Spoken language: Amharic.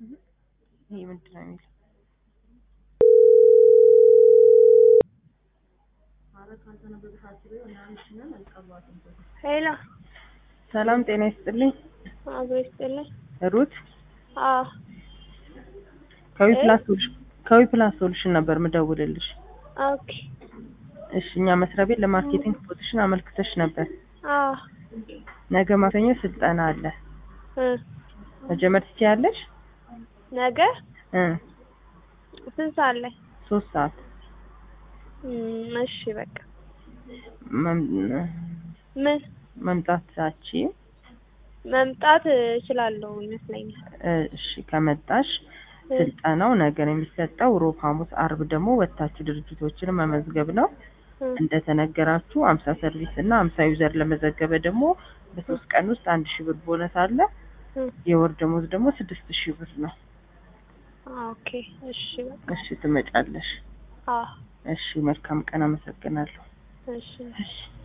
ይሄ ምንድን ነው የሚለው? ሄሎ ሰላም ጤና ይስጥልኝ። አብሮ ይስጥልኝ። ሩት አዎ ከዊ ፕላስ ሶሉሽን ከዊ ፕላስ ሶሉሽን ነበር ምደውልልሽ። ኦኬ እሺ እኛ መስሪያ ቤት ለማርኬቲንግ ፖዚሽን አመልክተሽ ነበር። አዎ ነገ ማክሰኞ ስልጠና አለ። እ መጀመር ትችያለሽ? ነገ እ ስንት ሰዓት ላይ? ሶስት ሰዓት እም፣ እሺ በቃ መም- ምን መምጣታች መምጣት እችላለሁ ይመስለኛል። እሺ ከመጣሽ እ ስልጠናው ነገ ነው የሚሰጠው። ሮብ፣ ሐሙስ፣ አርብ ደግሞ ወጥታችሁ ድርጅቶችን መመዝገብ ነው። እ እንደተነገራችሁ አምሳ ሰርቪስ እና አምሳ ዩዘር ለመዘገበ ደግሞ በሶስት ቀን ውስጥ አንድ ሺህ ብር ቦነስ አለ። እ የወር ደሞዝ ደግሞ ስድስት ሺህ ብር ነው። ኦኬ እሺ በቃ እሺ ትመጫለሽ። አዎ እሺ መልካም ቀን። አመሰግናለሁ። እሺ እሺ